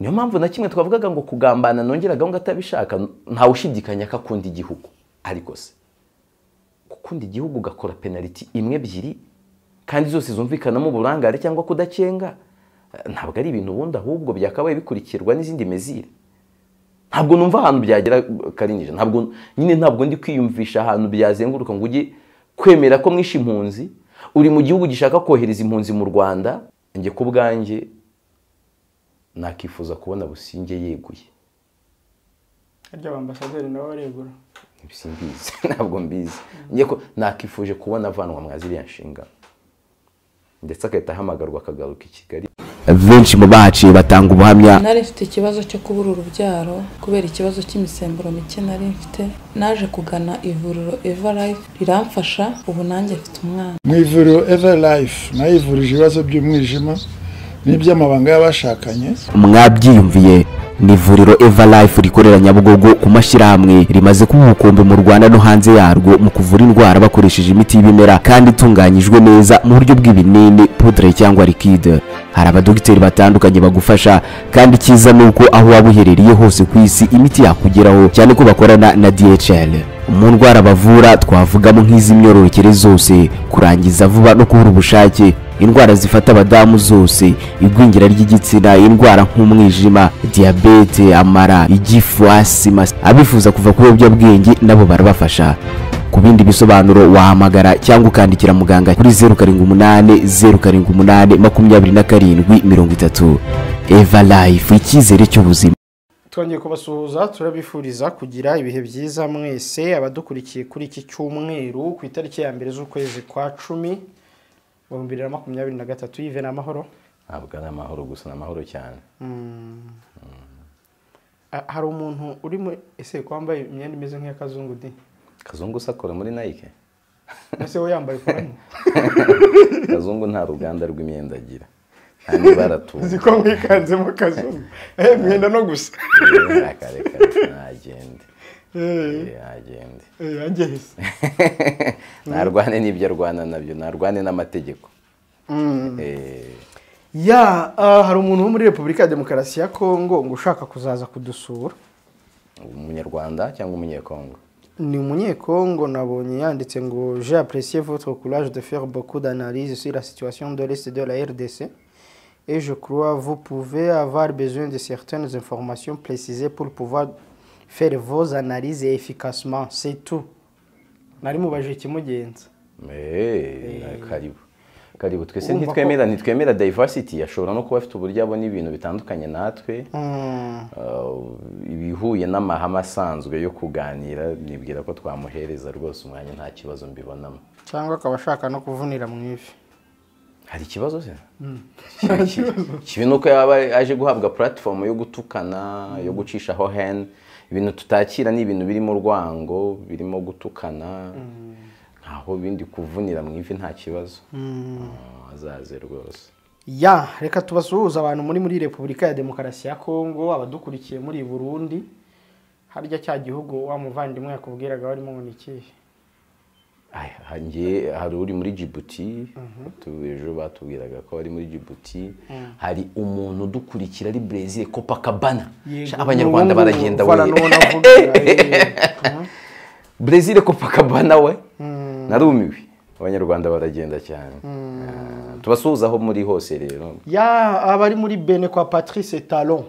niyo mpamvu na kimwe twavugaga ngo kugambana nongeraga ngo atabishaka ntawushidikanya ko akunda igihugu ariko se gukunda igihugu ugakora penaliti imwe ebyiri kandi zose zumvikanamo uburangare cyangwa kudacenga ntabwo ari ibintu ubundi ahubwo byakabaye bikurikirwa n'izindi mezire ntabwo numva ahantu byagera karinjije ntabwo nyine ntabwo ndi kwiyumvisha ahantu byazenguruka ngo ujye kwemera ko mwishe impunzi uri mu gihugu gishaka kohereza impunzi mu rwanda njye ku bwanjye nakifuza kubona businge yeguye harya ambasaderi nawe aregura simbizi ntabwo mbizi njye ko nakifuje kubona avanwa mwa ziriya nshingano ndetse agahita ahamagarwa akagaruka i kigali benshi mu baci batanga ubuhamya nari mfite ikibazo cyo kubura urubyaro kubera ikibazo cy'imisemburo mike nari mfite naje kugana ivuriro eva life riramfasha ubu nanjye mfite umwana mu ivuriro eva life nayo ivurije ibibazo by'umwijima n'iby'amabanga y'abashakanye mwabyiyumviye ni ivuriro eva life rikorera nyabugogo ku mashyirahamwe rimaze kuba umukumbi mu rwanda no hanze yarwo mu kuvura indwara bakoresheje imiti y'ibimera kandi itunganyijwe neza mu buryo bw'ibinini pudre cyangwa likide hari abadogiteri batandukanye bagufasha kandi icyiza ni uko aho waba uherereye hose ku isi imiti yakugeraho cyane ko bakorana na dhl mu ndwara bavura twavugamo nk'iz'imyororokere zose kurangiza vuba no kubura ubushake indwara zifata abadamu zose igwingira ry'igitsina indwara nk'umwijima diyabete amara igifu asima abifuza kuva ku biyobyabwenge nabo barabafasha ku bindi bisobanuro wahamagara cyangwa ukandikira muganga kuri zeru karindwi umunani zeru karindwi umunani makumyabiri na karindwi mirongo itatu eva life icyizere cy'ubuzima twongeye kubasuhuza turabifuriza kugira ibihe byiza mwese abadukurikiye kuri iki cyumweru ku itariki ya mbere z'ukwezi kwa cumi ibihumbi bibiri na makumyabiri na gatatu yive ni amahoro ntabwo ari amahoro gusa ni amahoro cyane Ah, hari umuntu uri mu ese ko wambaye imyenda imeze nk'iy'akazungu di kazungu usakora muri nayike ese we yambaye koramo kazungu nta ruganda rw'imyenda agira nta n'ibara tuzi uzi ko mwikanzemo kazungu eh mwenda no gusa reka reka ntagende eh Eh, ntagende eh yangeze narwane n'ibyo arwana nabyo narwane n'amategeko Mm. Eh, ya ah, hari umuntu wo muri Repubulika ya Demokarasi ya Kongo ngo ushaka kuzaza kudusura umunyarwanda cyangwa umunyekongo ni umunyekongo nabonye yanditse ngo j'ai apprécié votre courage de faire beaucoup d'analyses sur la situation de l'est de la RDC et je crois vous pouvez avoir besoin de certaines informations précisées pour pouvoir faire vos analyses efficacement c'est tout nari mubaje ikimugenza Eh, na- karibu karibu twese Urumva ko- ntitwemera ntitwemera diversity ashobora no kuba afite uburyo abona ibintu bitandukanye natwe Mm, Uh, ibihuye n'amahame asanzwe yo kuganira nibwira ko twamuhereza rwose umwanya nta kibazo mbibonamo cyangwa akaba ashaka no kuvunira mu ivi hari ikibazo se Kibi- kibi ni uko yaba aje guhabwa puratifomu yo gutukana yo gucishaho hen ibintu tutakira ni ibintu birimo urwango birimo gutukana ntaho bindi kuvunira mu ivi nta kibazo Ah, azaze rwose ya reka tubasuhuze abantu muri muri repubulika ya demokarasi ya kongo abadukurikiye muri burundi harya cya gihugu wa muvandimwe yakubwiraga warimo ngo ni ikihe Aya, ha- njye hari uri muri jibuti tu- ejo batubwiraga ko ari muri jibuti hari umuntu udukurikira ari brezil copacabana Sha, abanyarwanda baragenda we we brezil copacabana we narumiwe abanyarwanda baragenda cyane Ah, tubasuhuza aho muri hose rero ya abari muri bene kwa patrice talon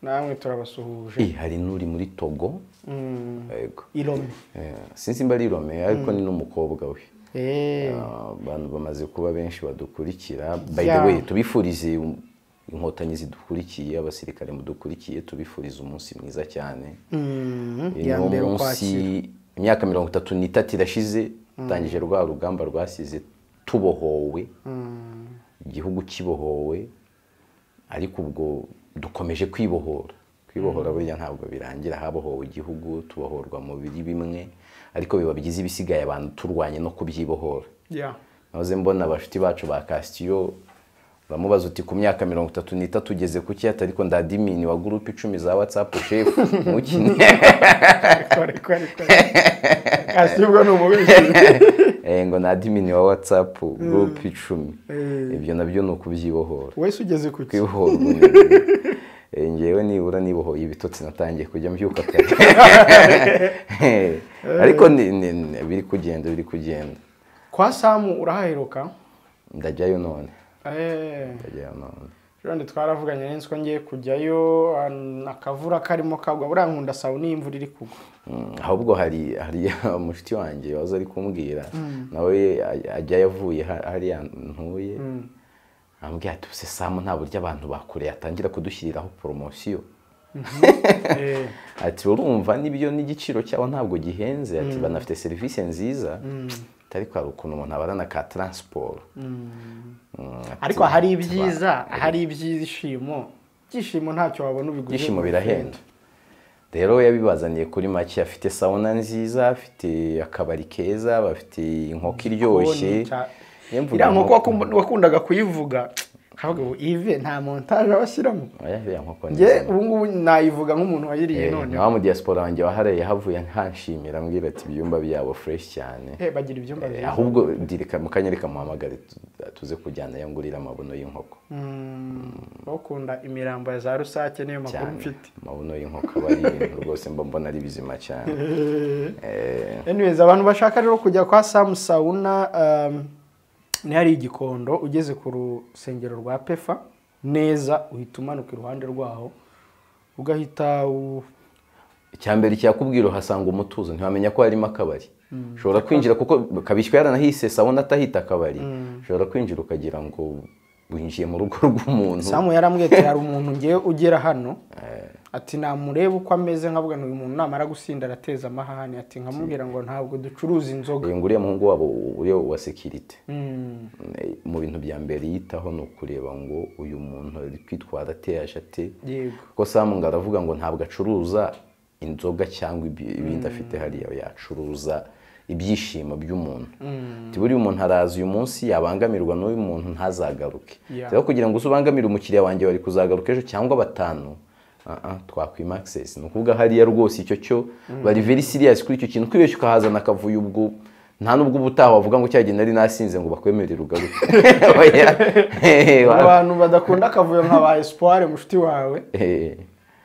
namwe turabasuhuje Eh, hari n'uri muri togo Mm, yego irome Eh, sinzi mba ari rome ariko ni n'umukobwa we Eh, Ah, abantu bamaze kuba benshi badukurikira by the Yeah. way tubifurize um- inkotanyi zidukurikiye abasirikare mudukurikiye tubifurize umunsi mwiza cyane mm, Uyu ya niwo mbere munsi ukwakira imyaka mirongo itatu n'itatu irashize dutangije rwa rugamba rwasize tubohowe igihugu kibohowe ariko ubwo dukomeje kwibohora kwibohora burya ntabwo birangira habohowe igihugu tubohorwa mu biri bimwe ariko biba byiza ibisigaye abantu turwanye no kubyibohora ya nahoze mbona abashuti bacu ba kasitiyo uramubaza uti ku myaka mirongo itatu n'itatu ugeze ku ki atari ko ndadimini wa gurupe icumi za watsapu shefu mukine asibwa ni umubeshyi Eh, ngo nadimini wa watsapu gurupe icumi ibyo nabyo ni ukubyibohora wese ugeze ku cyo kwibohora ubunyoni Eh, ngewe nibura nibohoye ibitotsi natangiye kujya mbyuka kare ariko ni- ni- ni- biri kugenda biri kugenda kwa samu urahaheruka ndajyayo none Eh, ndajyayo none Jean twaravuganye n'inzi ko ngiye kujyayo an- akavura karimo kagwa buriya nkunda sawu n'iyo imvura iri kugwa Mm, ahubwo hari hari umushiti wanjye waza ari kumbwira nawe aj- ajyayo avuye ha- hariya ntuye ambwira ati "Ubuse samu nta buryo abantu bakoreye atangira kudushyiriraho poromosiyo Eh, ati urumva n'ibyo n'igiciro cyabo ntabwo gihenze ati banafite serivisi nziza ariko hari ukuntu umuntu abarana ka taransiporo Mm, ati, ariko hari ibyiza hari ibyishimo ibyishimo ntacyo wabona ubiguze ibyishimo birahenda rero yabibazaniye kuri make afite sawuna nziza afite akabari keza bafite inkoko iryoshye Yemvuga iriya inkoko- nkoko wakum- wakundaga kuyivuga nkavuga ngo ive nta montage abashyiramo oya iriya nkoko nge nziza ubu ngubu nayivuga nk'umuntu wayiriye Eh, noneho wa mu diaspora wanjye waharaye havuye nkanshimira ambwira ati ibyumba byabo fureshi cyane Eh, bagira ibyumba Eh, byiza ahubwo direka mukanyere kamuhamagare tu- tuze kujyana yo ngurira amabuno y'inkoko bakunda imirambo ya za rusake niyo makuru cyane mfite amabuno y'inkoko aba ari ibintu rwose mba mbona ari bizima cyane Eh, anyways abantu bashaka rero kujya kwa samu sawuna um, niho hari igikondo ugeze ku rusengero rwa pefa neza uhita umanuka iruhande rwaho ugahita u- icyambere cyakubwira uhasanga umutuzo ntiwamenya ko harimo akabari ushobora kwinjira kuko kabishywa yaranahise sawuna atahita akabari ushobora kwinjira ukagira ngo winjiye mu rugo rw'umuntu samu yarambwete hari umuntu ngewe ugera hano ati namureba uko ameze nkavuga ngo uyu muntu namara gusinda arateza amahane ati nkamubwira ngo ntabwo ducuruza inzoga Eh, nguriya muhungu wabo uriya wa sekirite Mm. Eh, mu bintu bya mbere yitaho ni ukureba ngo uyu muntu ari kwitwara ateyaje ate yego kuko samu ngo aravuga ngo ntabwo acuruza inzoga cyangwa ibi- ibindi afite hariya yacuruza ibyishimo by'umuntu Ati buriya umuntu araza uyu munsi yabangamirwa n'uyu muntu ntazagaruke Yeah. rero kugira ngo usobangamire umukiriya wanjye wari kuzagaruka ejo cyangwa batanu ah, ah, twakwimaxes ni ukuvuga hariya rwose icyo cyo bari very serious kuri icyo kintu kwibeshya ukahazana akavuyo ubwo nta n'ubwo ubutaha wavuga ngo cyagiye nari nasinze ngo bakwemerere ugaruke Oya. abantu badakunda akavuyo nka ba espoire mushiti wawe Eh.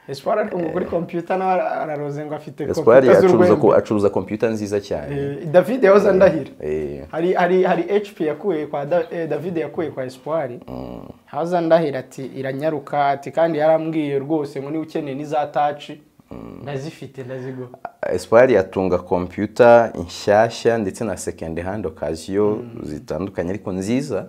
espoire ariko ngo kuri kompiyuta nawe ara- araroze ngo afite Gaspard kompiyuta acuruza z'urwego ko acuruza computer nziza cyane. Eh, David yahoze andahira Eh, hari hari hari HP yakuye kwa Da- eh, David yakuye kwa Espoir hahoze andahira ati iranyaruka ati kandi yarambwiye rwose ngo niba ukeneye n'iza touch ndazifite ndazigura Espoir atunga computer inshyashya ndetse na second hand occasion zitandukanye ariko nziza.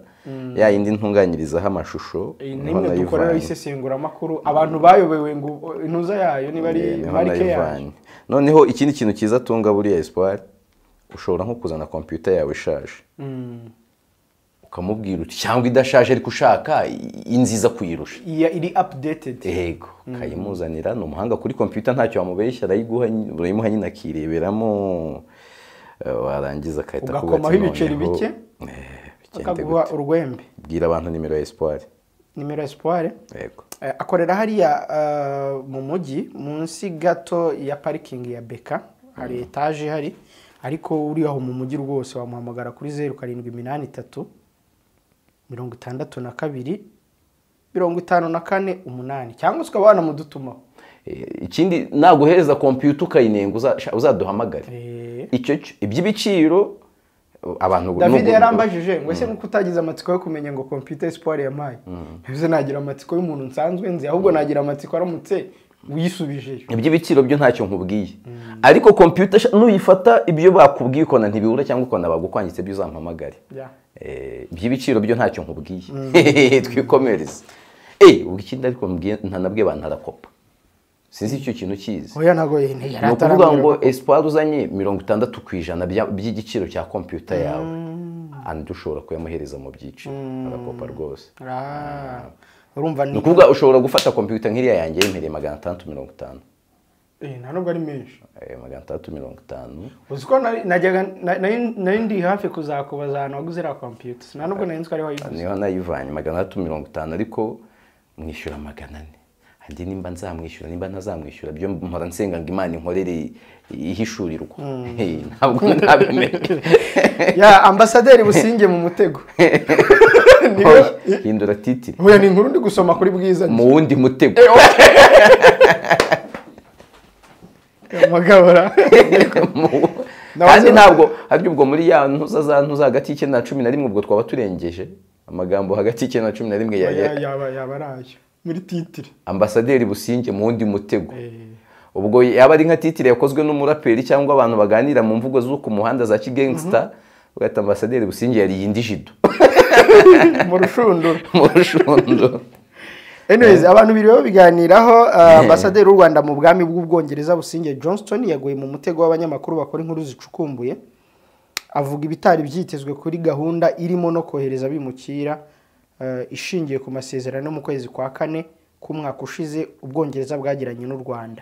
Ya yindi ntunganyirizaho amashusho. Iyi ni niho imwe nayivanye. dukorera isesenguramakuru abantu bayobewe ngo intuza yayo niba Eh, ari niho marike yayo nayivanye. Noneho ikindi kintu cyiza atunga buriya Espoir ushobora nko kuzana computer yawe ishaje. Ukamubwira uti cyangwa idashaje ariko ushaka i- inziza kuyirusha. Iya- iri updated yego ukayimuzanira ni umuhanga kuri kompiyuta ntacyo wamubeshya arayiguha nyi- urayimuha nyine akireberamo eh, warangiza agahita akubwira ati Ugakomaho ibiceri "Noneho, bike, eh, bigende akaguha gute." urwembe bwira abantu nimero ya espoir nimero Espoir yego Eh, akorera hariya eh, mu mujyi munsi gato ya parikingi ya beka hari etaje ihari ariko uri aho mu mujyi rwose wamuhamagara kuri zeru karindwi iminani itatu mirongo itandatu na kabiri mirongo itanu na kane umunani cyangwa se ukaba wanamudutumaho Eh, ikindi naguhereza kompiyuta ukayinenga uza- sha- uzaduhamagare Eh, icyo cyo iby'ibiciro eh, abantu david n'ubu- yarambajije ngo ese nk'uko utagize amatsiko yo kumenya ngo kompiyuta esipari yampaye bivuze nagira amatsiko y'umuntu nsanzwe nzi ahubwo nagira amatsiko aramutse uyisubijeyo iby'ibiciro byo ntacyo nkubwiye ariko kompiyuta sha- nuyifata ibyo bakubwiye ukona ntibibura cyangwa ukona bagukwangitse byo uzampamagare Yeah. Eh, iby'ibiciro byo ntacyo nkubwiye twikomereze eh ubwo ikindi ariko mbwiye ntanabwe abantu arakopa sinzi icyo kintu kizi oya ntabwo yari ni ukuvuga atarambwira ngo espoir uzanye mirongo itandatu ku ijana bya- by'igiciro cya kompiyuta yawe andi ushobora kuyamuhereza mu byiciro arakopa rwose Ah, urumva ni ni ukuvuga ushobora gufata kompiyuta nk'iriya yanjye yimpereye magana atandatu mirongo itanu Eh, nta nubwo ari menshi Eh, magana atandatu mirongo itanu uzi ko nari- najyaga na- nari nari ndi hafi kuzakubaza ahantu waguze iriya kompiyuta nta nubwo nari nzi ko ariho wayiguze niho nayivanye magana atandatu mirongo itanu ariko mwishyura magana ane andi nimba nzamwishyura nimba ntazamwishyura byo mpora nsenga ngo imana inkorere ihishurirwa Eh, ntabwo ntabimenya ya ambasaderi businge mu mutego Niwe- hindura titiri Oya ni inkuru ndi gusoma kuri bwiza mu wundi mutego amagabura Mu- Nawe kandi azi- ntabwo harya ubwo muri ya ntuza za ntuza hagati y'icyenda na cumi na rimwe ubwo twaba turengeje amagambo hagati y'icyenda na cumi na rimwe ya, ya, yaba yaba ari ayo muri titire ambasaderi businge mu wundi mutego ubwo yaba ari nka titire yakozwe n'umuraperi cyangwa abantu baganira mu mvugo zo ku muhanda za kigangsta ugahita ambasaderi businge yariye indi jido mu rushundura mu rushundo anyways abantu biriwe babiganiraho uh, ambasaderi w'u rwanda mu bwami bw'ubwongereza businge johnston yaguye mu mutego w'abanyamakuru bakora inkuru zicukumbuye avuga ibitari byitezwe kuri gahunda irimo no kohereza abimukira uh, ishingiye ku masezerano yo mu kwezi kwa kane k'umwaka ushize ubwongereza bwagiranye n'u rwanda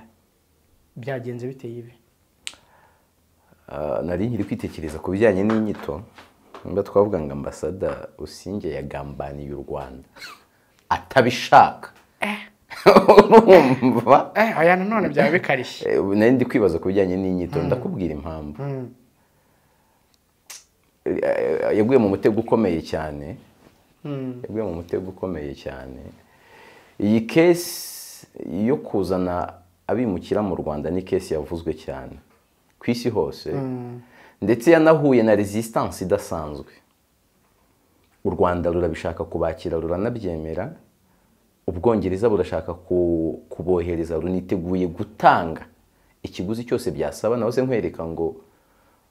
byagenze biteye ibi Ah, nari nkiri kwitekereza ku bijyanye n'inyito niba twavuga ngo ambasada usinge yagambaniye u rwanda atabishaka urumva eh aya nanone byaba bikarishye Eh, ubu nari ndi kwibaza ku bijyanye n'inyito ndakubwira impamvu Eh, yaguye mu mutego ukomeye cyane yaguye mu mutego ukomeye cyane iyi kesi yo kuzana abimukira mu rwanda ni kesi yavuzwe cyane ku isi hose ndetse yanahuye na resistance idasanzwe u rwanda rurabishaka kubakira ruranabyemera ubwongereza burashaka ku- kubohereza runiteguye gutanga ikiguzi cyose byasaba naho se nkwereka ngo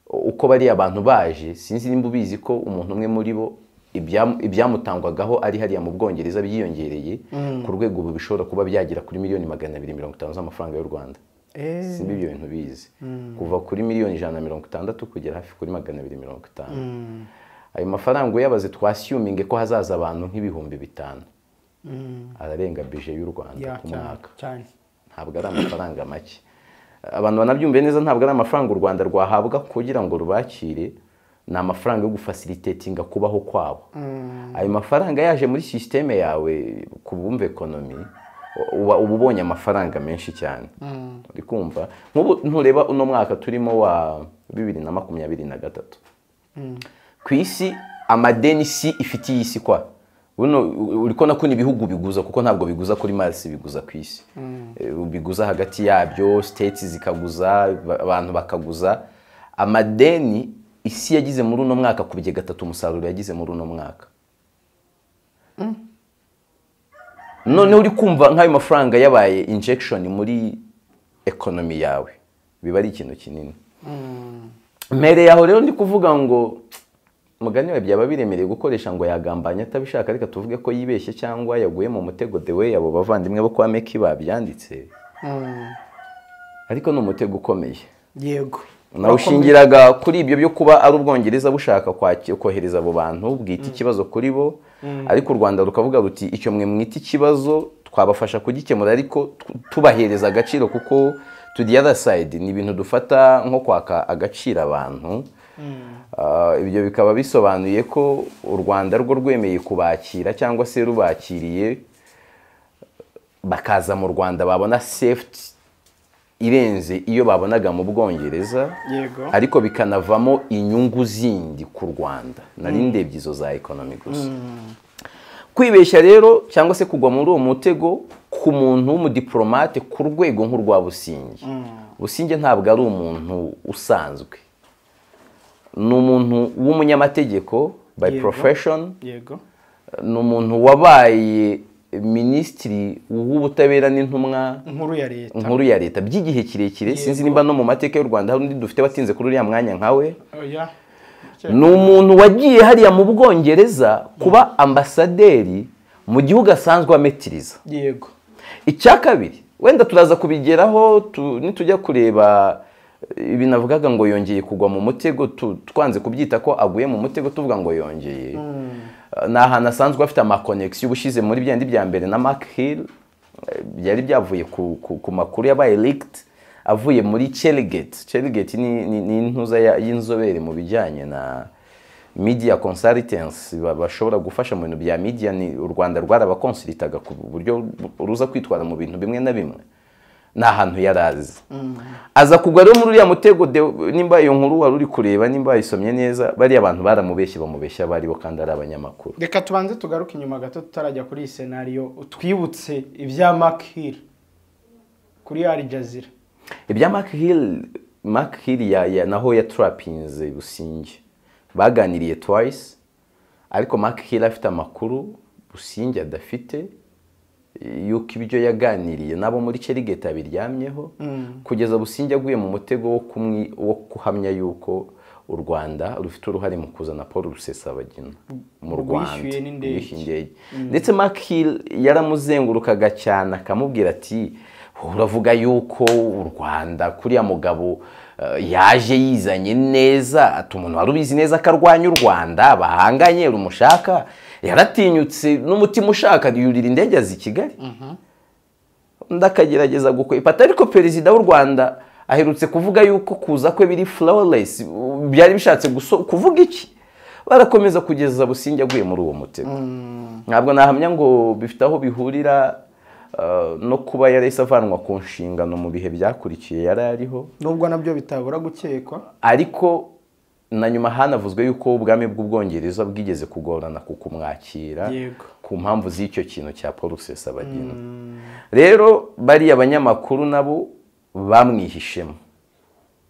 uko bariya abantu baje sinzi nimba ubizi ko umuntu umwe muri bo ibyam- ibyamutangwagaho ari hariya mu bwongereza byiyongereye ku rwego ubu bishobora kuba byagera kuri miliyoni magana abiri mirongo itanu z'amafaranga y'u rwanda simba ibyo bintu bizi kuva kuri miliyoni ijana na mirongo itandatu kugera hafi kuri magana abiri mirongo itanu ayo mafaranga uyabaze twasiyuminge ko hazaza abantu nk'ibihumbi bitanu ararenga bije y'u rwanda Ya, ku cyane, mwaka cyane ntabwo ari amafaranga make abantu banabyumve neza ntabwo ari amafaranga u rwanda rwahabwa kugira ngo rubakire ni amafaranga yo gufasilitetinga kubaho kwabo ayo mafaranga yaje muri sisiteme yawe ku bumva ekonomi uba uba ubonye amafaranga menshi cyane uri kumva nk'ubu ntureba uno mwaka turimo wa bibiri na makumyabiri na gatatu ku isi amadeni si ifitiye isi kwa buno uri ko nako ibihugu biguza kuko ntabwo biguza kuri Mars biguza ku isi Eh, biguza hagati yabyo states zikaguza ba- abantu bakaguza amadeni isi yagize muri uno mwaka ku bye gatatu umusaruro yagize muri uno mwaka noneho uri kumva nk'ayo mafaranga yabaye injection muri ekonomi yawe biba ari ikintu kinini mbere yaho rero ndi kuvuga ngo umugani wawe byaba biremereye gukoresha ngo yagambanye atabishaka reka tuvuge ko yibeshye cyangwa yaguye mu mutego the way abo bavandimwe bo kwa meki babyanditse ariko ni umutego ukomeye yego nawushingiraga kuri ibyo byo kuba ari ubwongereza bushaka kwaki- kohereza abo bantu bwita ikibazo kuri bo ariko u rwanda rukavuga ruti icyo mwe mwita ikibazo twabafasha kugikemura ariko tu- tubahereza agaciro kuko to the other side ni ibintu dufata nko kwaka agaciro abantu Ah, ibyo bikaba bisobanuye ko u rwanda rwo rwemeye kubakira cyangwa se rubakiriye bakaza mu rwanda babona safety irenze iyo babonaga mu bwongereza Yego. ariko bikanavamo inyungu zindi ku rwanda nari ndebye izo za ekonomi gusa kwibeshya rero cyangwa se kugwa muri uwo mutego ku muntu w'umudiporomate ku rwego nk'urwa businge businge ntabwo ari umuntu usanzwe ni umuntu w'umunyamategeko by Yego. profession yego ni umuntu wabaye minisitiri w'ubutabera n'intumwa inkuru ya leta nkuru ya leta by'igihe kirekire sinzi nimba no mu mateka y'u rwanda hari undi dufite watinze kuri uriya mwanya nkawe oya ni umuntu wagiye hariya mu bwongereza kuba ambasaderi mu gihugu asanzwe ametiriza yego icya kabiri wenda turaza kubigeraho tu- nitujya kureba ibi navugaga ngo yongeye kugwa mu mutego tu- twanze kubyita ko aguye mu mutego tuvuga ngo yongeye Eh, ni ahantu asanzwe afite amakonegisiyo ubushyize muri bya bya mbere na mark hill eh, byari byavuye ku, ku, ku makuru yabaye leaked avuye muri cherigate cherigate ni ni- ni intuza ya- y'inzobere mu bijyanye na media consultants ba- bashobora gufasha mu bintu bya media ni u rwanda rwarabakonsilitaga ku buryo bu- ruza kwitwara mu bintu bimwe na bimwe ni ahantu yari azi aza kugwa rero muri uriya mutego de- nimba iyo nkuru wari uri kureba nimba wayisomye neza bariya abantu baramubeshye bamubeshya abo aribo kandi ari abanyamakuru reka tubanze tugaruke inyuma gato tutarajya kuri iyi senariyo twibutse ibya makiri kuri Al Jazeera ibya mark hill mark hill ya, ya naho yatrapinze businge baganiriye twice ariko mark hill afite amakuru businge adafite yuko ibyo yaganiriye nabo muri cerigate abiryamyeho kugeza businge aguye mu mutego wo, kumwi, wo kuhamya yuko u rwanda rufite uruhare mu kuzana paul rusesabagina mu Ubwo rwanda yishyuye n'indege. Yishyuye indege ndetse mark hill yaramuzengurukaga cyane akamubwira ati uravuga yuko u rwanda kuriya mugabo eh, yaje yizanye neza ati umuntu wari ubizi neza ko arwanya u rwanda bahanganye rumushaka yaratinyutse n'umutima ushaka yurira indege azi i kigali undi akagerageza gukwepata ariko perezida w'u rwanda aherutse kuvuga yuko kuza kwe biri flawless byari bishatse guso- kuvuga iki barakomeza kugeza businge aguye muri uwo mutego ntabwo nahamya ngo bifite aho bihurira eh, no kuba yari yahise avanwa ku nshingano mu bihe byakurikiye yari ariho nubwo nabyo bitabura gukekwa ariko na nyuma hanavuzwe yuko ubwami bw'ubwongereza bwigeze kugorana ku kumwakira Yego. ku mpamvu z'icyo kintu cya paul rusesabagina rero bariya abanyamakuru nabo bamwihishemo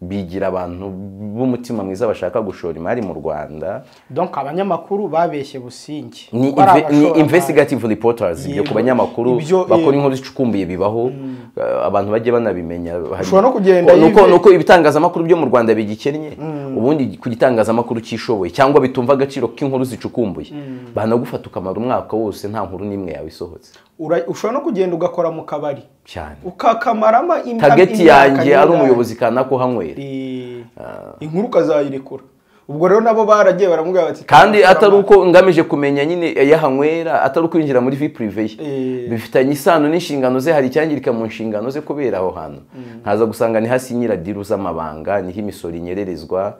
bigira abantu b'umutima mwiza bashaka gushora imari mu rwanda donc abanyamakuru babeshye busingi ni, Ko ari inve- ni abashoramari. investigative reporters ibyo Yego. ku banyamakuru Ibyo, bakora yego. inkuru zicukumbuye bibaho eh, abantu bajye banabimenya Ushobora no kugenda Ko- nuko yive- nuko ibitangazamakuru byo mu Rwanda bigikennye ubundi ku gitangazamakuru cyishoboye cyangwa bitumva agaciro k'inkuru zicukumbuye banagufata ukamara umwaka wose nta nkuru n'imwe yawe isohotse Ura- ushobora no kugenda ugakora mu kabari cyane ukakamaramo im- tageti imyaka yanjye ari n'ingana. umuyobozi kanaka uhanywera Eh, inkuru ukazayirekura ubwo rero nabo baragiye baramubwira bati kandi atari uko ngamije kumenya nyine yahanywera atari ukwinjira muri vi purive ye Eh. bifitanye isano n'inshingano ze hari icyangirika mu nshingano ze kubera aho hantu nkaza gusanga niho asinyira diru z'amabanga niho imisoro inyererezwa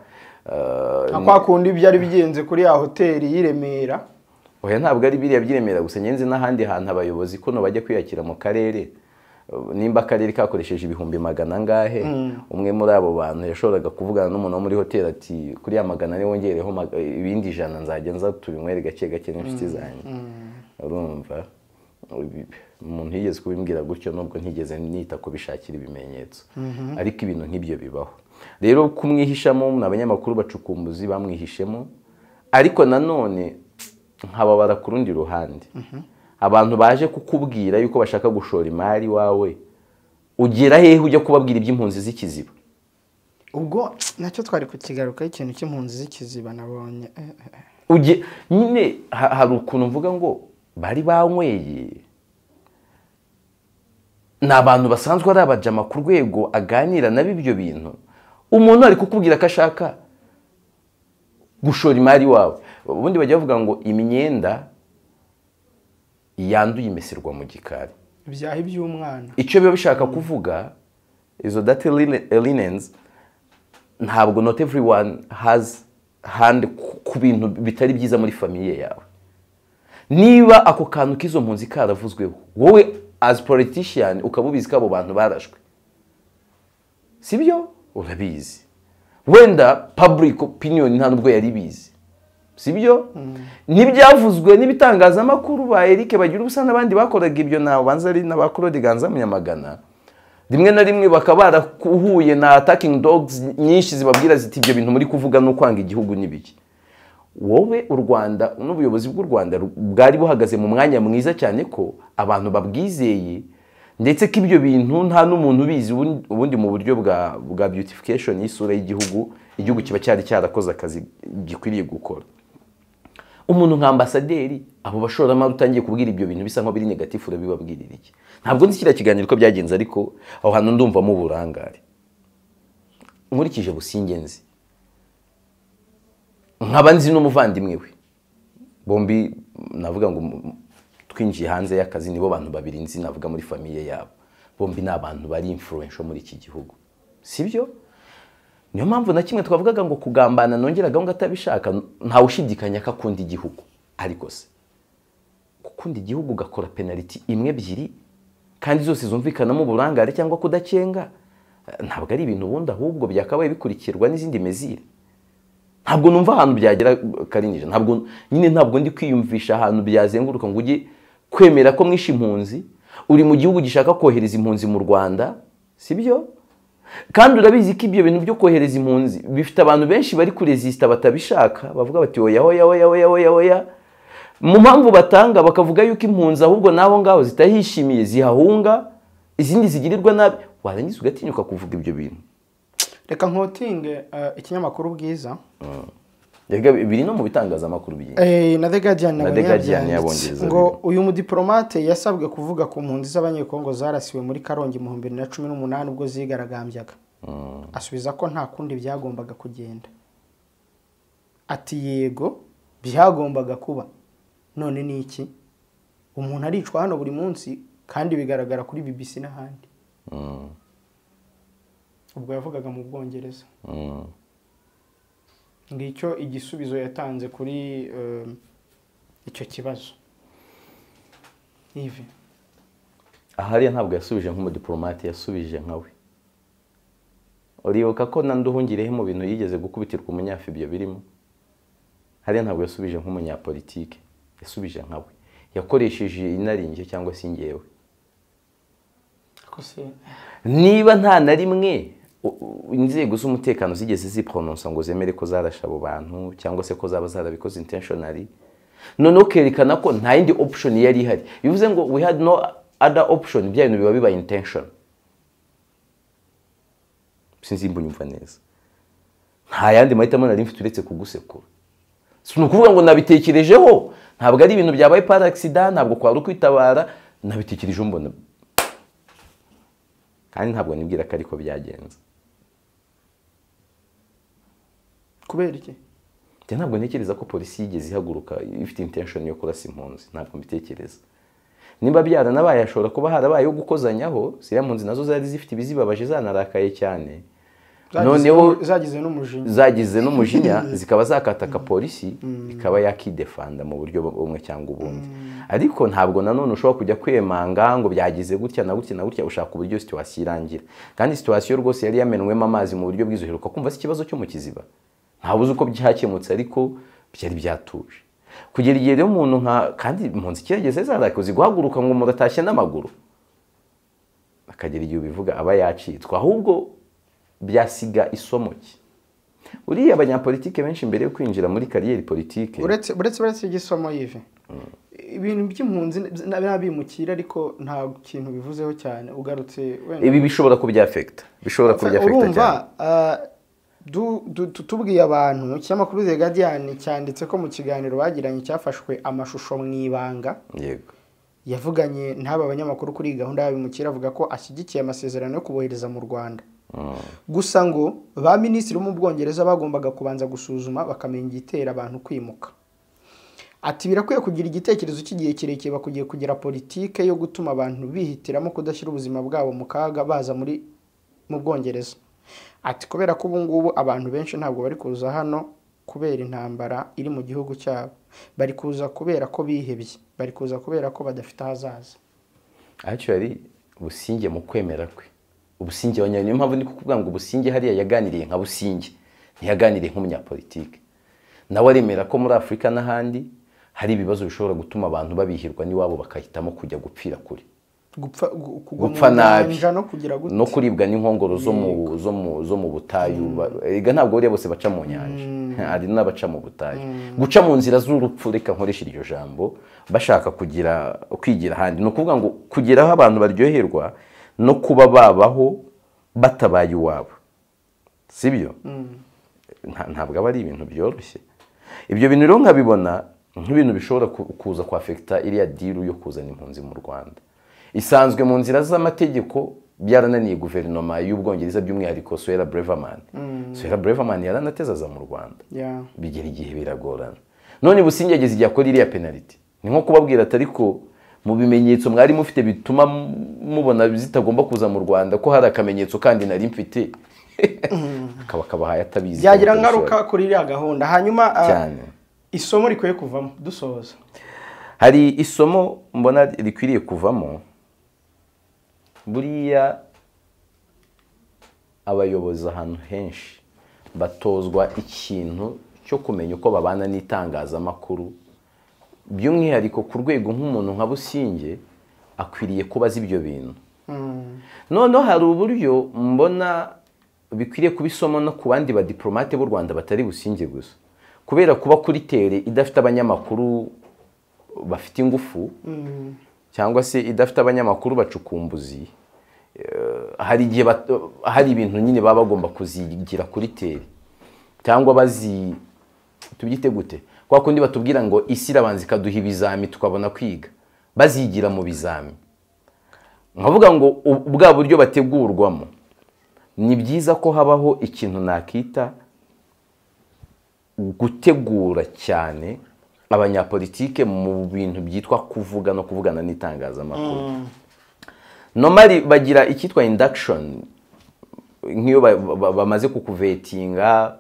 eh, nka kwa kundi byari bigenze kuri ya hoteli y'i Remera oya ntabwo ari biriya byiremera gusa nyenzi n'ahandi hantu abayobozi kuno bajya kwiyakira mu karere Uh, nimba akarere kakoresheje ibihumbi magana angahe umwe muri abo bantu yashoboraga kuvugana n'umuntu wo muri hoteli ati kuri ya magana ane wongereho mag- ibindi ijana nzajya nza tubinywere gake gake n'inshuti zanjye urumva Ibi- umuntu yigeze kubimbwira gutyo nubwo ntigeze nita kubishakira ibimenyetso ariko ibintu nk'ibyo bibaho rero kumwihishamo ni abanyamakuru bacukumbuzi bamwihishemo ariko nanone nkababara ku rundi ruhande abantu baje kukubwira yuko bashaka gushora imari wawe ugera hehe ujya kubabwira iby'impunzi z'ikiziba ubwo nacyo twari kukigarukaho ikintu cy'impunzi z'ikiziba nabonye Eh, eh, eh. Uge- nyine ha- hari ukuntu mvuga ngo bari banyweye ni abantu basanzwe ari abajama ku rwego aganira nabo ibyo bintu umuntu ari kukubwira ko ashaka gushora imari wawe ubundi bajya bavuga ngo imyenda yanduye imesirwa mu gikari ibyahi by'umwana icyo biba bishaka kuvuga izo data linens ntabwo not everyone has hand ku- ku bintu bitari byiza muri famiye yawe niba ako kantu k'izo mpunzi karavuzweho wowe as politician ukaba ubizi ko abo bantu barashwe sibyo urabizi wenda public opinion nta nubwo yari ibizi sibyo ntibyavuzwe n'ibitangazamakuru ba Eric bagira ubusa n'abandi bakoraga ibyo nabo banza ari n'aba Claude Ganza Munyamagana rimwe na rimwe bakaba barahuye na attacking dogs nyinshi zibabwira ziti ibyo bintu muri kuvuga no kwanga igihugu n'ibiki wowe u rwanda n'ubuyobozi bw'u rwanda ru- bwari buhagaze mu mwanya mwiza cyane ko abantu babwizeye ndetse ko ibyo bintu nta n'umuntu ubizi ubundi- ubundi mu buryo bwa bwa beautification y'isura y'igihugu igihugu kiba cyari cyarakoze akazi gikwiriye gukora umuntu nka ambasaderi abo bashoramari utangiye kubwira ibyo bintu bisa nk'aho biri negatifu urabibabwirira iki ntabwo nzi kiriya kiganiro uko byagenze ariko aho hantu ndumvamo uburangare nkurikije busingenzi nkaba nzi n'umuvandimwe we bombi navuga ngo mu- twinjiye hanze y'akazi nibo bantu babiri nzi navuga muri famiye yabo bombi ni abantu bari influential muri iki gihugu sibyo niyo mpamvu na kimwe twavugaga ngo kugambana nongeraga ngo atabishaka ntawushidikanya ko akunda igihugu ariko se gukunda igihugu ugakora penaliti imwe ebyiri kandi zose zumvikanamo uburangare cyangwa kudacenga eh, ntabwo ari ibintu ubundi ahubwo byakabaye bikurikirwa n'izindi mezire ntabwo numva ahantu byagera karinjije ntabwo nyine ntabwo ndi kwiyumvisha ahantu byazenguruka ngo ujye kwemera ko mwishe impunzi uri mu gihugu gishaka kohereza impunzi mu rwanda sibyo kandi urabizi ko ibyo bintu byo kohereza impunzi bifite abantu benshi bari kurezisita batabishaka bavuga bati oya oya oya oya oya oya mu mpamvu batanga bakavuga yuko impunzi ahubwo n'aho ngaho zitahishimiye zihahunga izindi zigirirwa nabi warangiza ugatinyuka kuvuga ibyo bintu reka nkotinge ikinyamakuru bwiza Erega biri no mu bitangazamakuru byinshi Eh, na the guardian Na nabo The Guardian yarabyanditse. y'Abongereza, ngo biri. uyu mudiplomate yasabwe kuvuga ku mpunzi z'abanyekongo zarasiwe muri karongi mu bihumbi bibiri na cumi n'umunani ubwo zigaragambyaga asubiza ko nta kundi byagombaga kugenda ati yego byagombaga kuba none ni iki umuntu aricwa hano buri munsi kandi bigaragara kuri bbc n'ahandi Mm, ubwo yavugaga mu bwongereza mm. ngicyo igisubizo yatanze kuri eh, icyo kibazo ivi ahariya ntabwo yasubije nk'umudiplomate yasubije nkawe uribuka ko nanduhungireho mu bintu yigeze gukubitirwa umunyafu ibyo birimo hariya ntabwo yasubije nk'umunyapolitike yasubije nkawe yakoresheje inarinjye cyangwa se ingewe kose niba nta na rimwe u- u- inzego z'umutekano zigeze ziporononsa ngo zemere ko zarashe abo bantu cyangwa se ko zaba zarabikoze intentionally noneho kerekana ko nta yindi option yari ihari bivuze ngo we had no other option bya bintu biba biba intention sinzi imba unyumva neza nta yandi mahitamo nari mfite uretse kugusekura si ni ukuvuga ngo nabitekerejeho ntabwo ari ibintu byabaye par accident ntabwo kwari ukwitabara nabitekerejeho mbona kandi ntabwo nibwira ko ariko byagenze kubera iki njye ntabwo ntekereza ko polisi yigeze ihaguruka ifite intention yo kurasa impunzi ntabwo mbitekereza niba byaranabaye hashobora kuba harabayeho gukozanyaho ziriya mpunzi nazo zari zifite ibizibabaje zanarakaye cyane Zagize- noneho zagize n'umujinya zagize n'umujinya zikaba zakataka polisi ikaba yakidefanda mu buryo bumwe cyangwa ubundi ariko ntabwo nanone ushobora kujya kwemanga ngo byagize gutya na gutya na gutya ushaka uburyo situwasiyo irangira kandi situwasiyo rwose yari yamenwemo amazi mu buryo bwiza uheruka kumva se ikibazo cyo mu kiziba ntawe uzi uko byakemutse ariko byari byatuje kugera igihe rero umuntu nka kandi impunzi kirageze zarakoze guhaguruka ngo muratashye n'amaguru akagira igihe ubivuga aba yacitswe ahubwo byasiga isomo ki uriya abanyapolitike benshi mbere yo kwinjira muri kariyeri politike uretse uretse uretse igisomo yive ibintu by'impunzi na- n'abimukira ariko nta kintu bivuzeho cyane ugarutse wenda ibi bishobora kubyafekita bishobora kubyafekita urumva cyane ah, du- du- tu- tubwiye abantu ikinyamakuru The Guardian cyanditse ko mu kiganiro bagiranye cyafashwe amashusho mu ibanga yego yavuganye n'aba banyamakuru kuri gahunda y'abimukira avuga ko ashyigikiye amasezerano yo kubohereza mu rwanda gusa ngo ba minisitiri bo mu bwongereza bagombaga kubanza gusuzuma bakamenya igitera abantu kwimuka ati birakwiye kugira igitekerezo cy'igihe kirekire bakugiye kugira politike yo gutuma abantu bihitiramo kudashyira ubuzima bwabo mu kaga baza muri mu bwongereza ati kubera ko ubu ngubu abantu benshi ntabwo bari kuza hano kubera intambara iri mu gihugu cyabo bari kuza kubera ko bihebye bari kuza kubera ko badafite ahazaza actually businge mu kwemera kwe ubusinge wa nyayo niyo mpamvu ndi kukubwira ngo businge hariya yaganiriye nka businge ntiyaganiriye nk'umunyapolitike nawe aremera ko muri afurika n'ahandi hari ibibazo bishobora gutuma abantu babihirwa n'iwabo bakahitamo kujya gupfira kure gupfa gu- kugwa Gupfa mu nabi. nyanja no kugira gute no kuribwa n'inkongoro zo mu zo mu zo mu butayu ba- erega ntabwo buriya bose baca mu nyanja hari n'abaca mu butayu guca mu nzira z'urupfu reka nkoreshe iryo jambo bashaka kugira kwigira ahandi ni ukuvuga ngo kugira aho abantu baryoherwa no kuba babaho batabaye iwabo sibyo Nta- ntabwo aba ari ibintu byoroshye ibyo bintu rero nkabibona nk'ibintu bishobora ku- kuza kwa afekita iriya diru yo kuzana impunzi mu rwanda isanzwe mu nzira z'amategeko byarananiye guverinoma y'ubwongereza by'umwihariko suwera breverman suwera breverman yaranateze aza mu rwanda Yeah. bigera igihe biragorana none businge yageze igihe akora iriya penaliti ni nko kubabwira ati ariko mu bimenyetso mwari mufite bituma m- mubona zitagomba kuza mu rwanda ko hari akamenyetso kandi nari mfite akaba akabahaye atabizi byagira ngaruka kuri iriya gahunda hanyuma ah, Cyane. isomo rikwiye kuvamo dusoza hari isomo mbona rikwiriye kuvamo buriya abayobozi ahantu henshi batozwa ikintu cyo kumenya uko babana n'itangazamakuru by'umwihariko ku rwego nk'umuntu nka businge akwiriye kuba azi ibyo bintu noneho hari uburyo mbona bikwiriye kuba isomo no ku bandi badiporomate b'u rwanda batari businge gusa kubera kuba kuri tere idafite abanyamakuru bafite ingufu cyangwa se idafite abanyamakuru bacukumbuzi eh, hari igihe bat- hari ibintu nyine baba bagomba kuzigira kuri teri cyangwa bazi tubyite gute kwa kundi batubwira ngo isi irabanza ikaduha ibizami tukabona kwiga bazigira mu bizami nkavuga ngo u- bwa buryo bategurwamo ni byiza ko habaho ikintu nakita gutegura cyane abanyapolitike mu bintu byitwa kuvuga no kuvugana n'itangazamakuru nomari bagira icyitwa induction nk'iyo ba- ba- bamaze kukuvetinga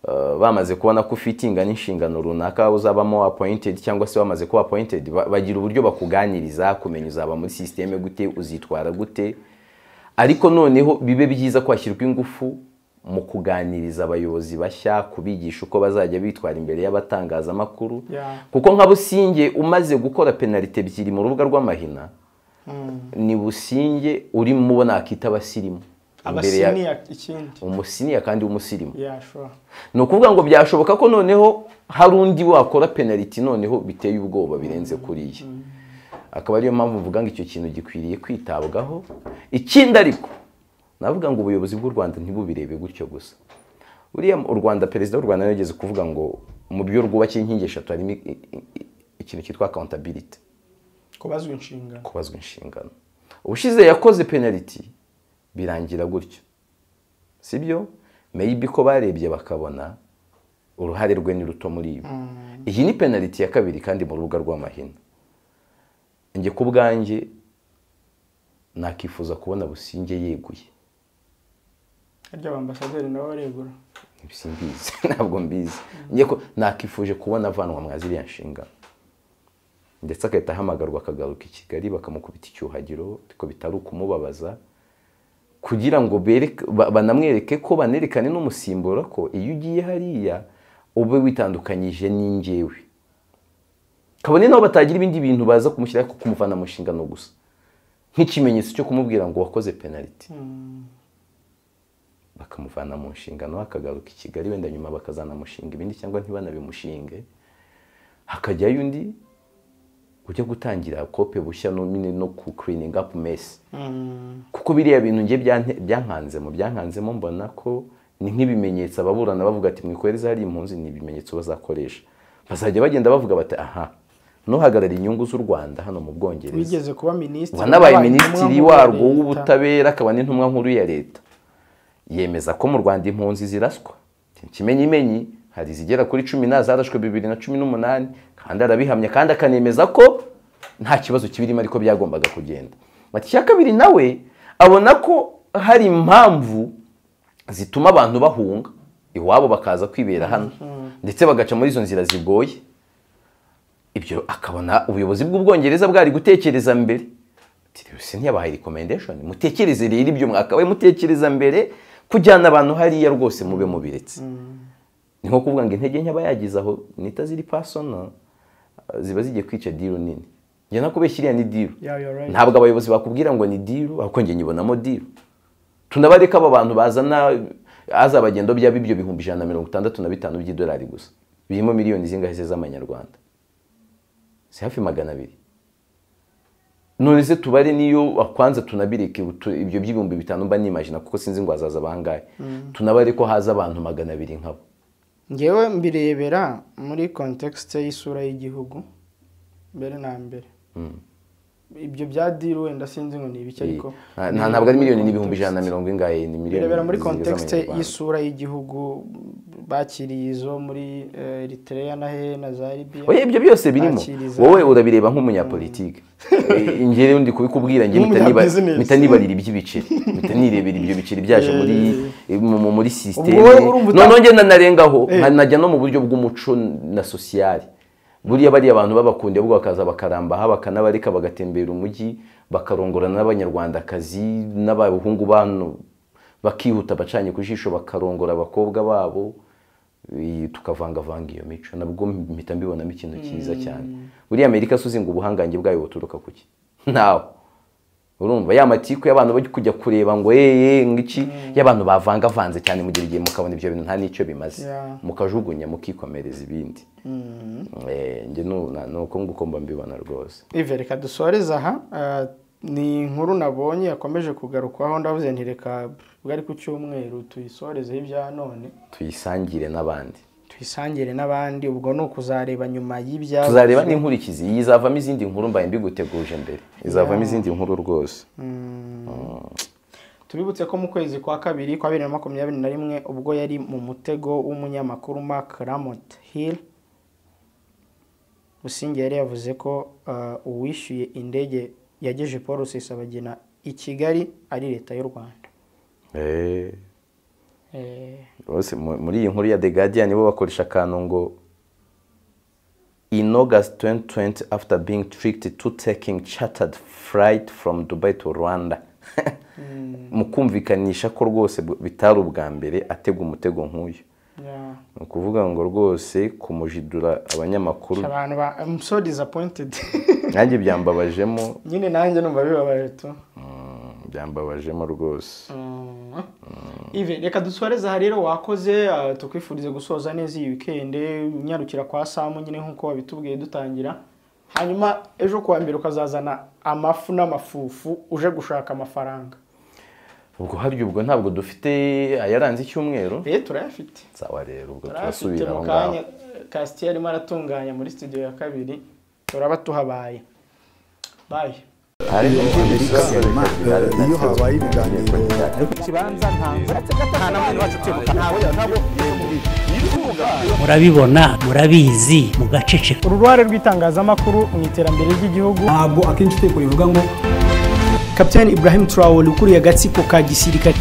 eh, bamaze kubona ko ufite ingana inshingano runaka uzabamo appointed cyangwa se wamaze kuba appointed ba- bagira uburyo bakuganiriza kumenya uzaba muri sisiteme gute uzitwara gute ariko noneho bibe byiza ko hashyirwa ingufu mu kuganiriza abayobozi bashya kubigisha uko bazajya bitwara imbere y'abatangazamakuru Yeah. kuko nka businge umaze gukora penalite ebyiri mu rubuga rw'amahina ni businge uri mubo nakita abasirimu Imbere ya- abasiniya ikindi umusiniya kandi w'umusirimu Yeah, sure. ni ukuvuga ngo byashoboka ko noneho hari undi wakora penaliti noneho biteye ubwoba birenze kuriya akaba ariyo mpamvu mvuga ngo icyo kintu gikwiriye kwitabwaho ikindi ariko navuga ngo ubuyobozi bw'u rwanda ntibubirebe gutyo gusa buriya mu- u rwanda perezida w'u rwanda yageze kuvuga ngo mu byo rwubakiye inkingi eshatu harimo i- i- i- ikintu cyitwa accountability kubazwa inshingano kubazwa inshingano ubushize yakoze penaliti birangira gutyo sibyo maybe ko barebye bakabona uruhare rwe ni ruto muri ibi iyi ni penaliti ya kabiri kandi mu rubuga rw'amahina njye ku bwanjye nakifuza kubona businge yeguye harya ambasaderi nawe aregura simbizi ntabwo mbizi njye ko nakifuje kubona avanwa mwa ziriya nshingano ndetse agahita ahamagarwa akagaruka i kigali bakamukubita icyuhagiro ariko bitari ukumubabaza kugira ngo bereke- ba- banamwereke ko banerekane n'umusimbura ko iyo ugiye hariya ube witandukanyije n'ingewe kabone naho batagira ibindi bintu baza kumushyiraho ariko kumuvana mu nshingano gusa nk'ikimenyetso cyo kumubwira ngo wakoze penaliti bakamuvana mu nshingano akagaruka i kigali wenda nyuma bakazanamushinga ibindi cyangwa ntibanabimushinge hakajyayo undi ujya gutangira kope bushya no nyine no ku cleaning up mess kuko biriya bintu njye byante- byankanzemo byankanzemo mbona ko ni nk'ibimenyetso ababurana bavuga ati mwikoreze hari impunzi ni ibimenyetso bazakoresha bazajya bagenda bavuga bati aha n'uhagarara inyungu z'u rwanda hano mu bwongereza wigeze kuba minisitiri wanabaye wabaye minisitiri intumwa nkuru warwo ya leta. w'ubutabera akaba n'intumwa nkuru ya leta yemeza ko mu rwanda impunzi ziraswa kimenyimenyi hari izigera kuri cumi na zarashwe bibiri na cumi n'umunani kandi arabihamya kandi akanemeza ko nta kibazo kibirimo ariko byagombaga kugenda bati icya kabiri nawe abona ko hari impamvu zituma abantu bahunga iwabo bakaza kwibera hano ndetse bagaca muri izo nzira zigoye ibyo akabona ubuyobozi bw'ubwongereza bwari gutekereza mbere Ati, "Rero se ntiyabahaye recommendation mutekereze rero ibyo mwakabaye mutekereza mbere kujyana abantu hariya rwose mube mubiretse ni nko kuvuga ngo intege nke aba yagize aho nita ziri personal eh, ziba zigiye kwica deal nini njye nakubeshya iriya ni deal Yeah, you're right. ntabwo abayobozi bakubwira ngo ni deal ahubwo njye nyibonamo deal tunabareka aba bantu bazana azabagendo byaba ibyo bihumbi ijana na mirongo itandatu na bitanu by'idolari gusa birimo miliyoni zingahe se z'amanyarwanda si hafi magana abiri none se tubare niyo bakwanza tunabireke utu- ibyo by'ibihumbi bitanu mba nimajina kuko sinzi ngo hazaza bangahe tunabare ko haza abantu magana abiri nkabo ngewe mbirebera muri kontekisite y'isura y'igihugu mbere na mbere ibyo bya diri wenda sinzi ngo ni ibiki ariko Nta- ntabwo ari miliyoni n'ibihumbi ijana na mirongo ingahe ni miliyoni birebera muri zigeze kontekisite amanyarwanda. y'isura y'igihugu bakiriye izo muri eh, Eritrea na he na za Libya oya ibyo byose birimo Bakiriza. wowe urabireba nk'umunyapolitike Eh, njyewe ndi kubikubwira njye mpita niba- Nk'umunyabusiness. mpita nibarira iby'ibiceri mpita nirebera ibyo biceri byaje muri mu- mu- muri sisiteme wowe uri umuta- noneho njye nanarengaho Eh. najya no mu buryo bw'umuco na sosiyali buriya bariya abantu b'abakundi ahubwo bakaza bakarambaha bakanabareka bagatembera umujyi bakarongorana n'abanyarwandakazi n'abahungu bano bakihuta bacanye ku jisho bakarongora abakobwa babo eh, tukavangavanga iyo mico nabwo mpita mbibonamo ikintu cyiza cyane buriya amerika si uzi ngo ubuhangange bwayo buturuka kuki ntawe urumva ya matiku y'abantu bajya kujya kureba ngo yeye ngiki y'abantu bavangavanze cyane mugira igihe mukabona ibyo bintu nta n'icyo bimaze Yeah. mukajugunya mukikomereza ibindi Eh, njye nu- na- ni uko nguko mba mbibona rwose Ive reka dusoreze aha eh, ni inkuru nabonye yakomeje kugarukwaho ndavuze nti reka bwari ku cyumweru tuyisorezeho ibya none tuyisangire n'abandi tuyisangire n'abandi ubwo ni ukuzareba nyuma y'ibya tuzareba n'inkurikizi iyi izavamo izindi nkuru mbaye mbiguteguje mbere izavamo izindi nkuru rwose tubibutse ko mu kwezi kwa kabiri kwa bibiri na makumyabiri na rimwe ubwo yari mu mutego w'umunyamakuru Mark Ramot Hill Businge yari yavuze ko uh, uwishyuye indege yageje Paul Rusesabagina i Kigali ari leta y'u Rwanda Eh, eh, rwose mu- muri iyi nkuru ya the guardian bo bakoresha akantu ngo in august 2020 after being tricked to taking chartered flight from dubai to rwanda mu kumvikanisha ko rwose bu- bitari ubwa mbere atega umutego nk'uyu yeah. ni ukuvuga ngo rwose kumujidura abanyamakuru abantu ba I'm so disappointed nanjye byambabajemo nyine nanjye numva bibabaje tu mm, byambabajemo rwose Ive reka dusoreze aha rero wakoze ah, tukwifurize gusoza neza iyi weekend unyarukira kwa Samu nyine nkuko wabitubwiye dutangira hanyuma ejo kuwa mbere ukazazana amafu n'amafufu uje gushaka amafaranga ubwo harya ubwo ntabwo dufite ayaranze icyumweru rero turayafite sawa rero ubwo turayafite turasubira mu aho ngaho kanya kasiti yarimo aratunganya muri studio ya kabiri turaba tuhabaye bayi iyo habaye ibiganiro murabibona murabizi mugaceceka uru ruhare rw'itangazamakuru mu iterambere ry'igihugu ntabwo akenshi utekura bivuga ngo kapitani ibrahim turawuri ukuriye agatsiko ka gisirikare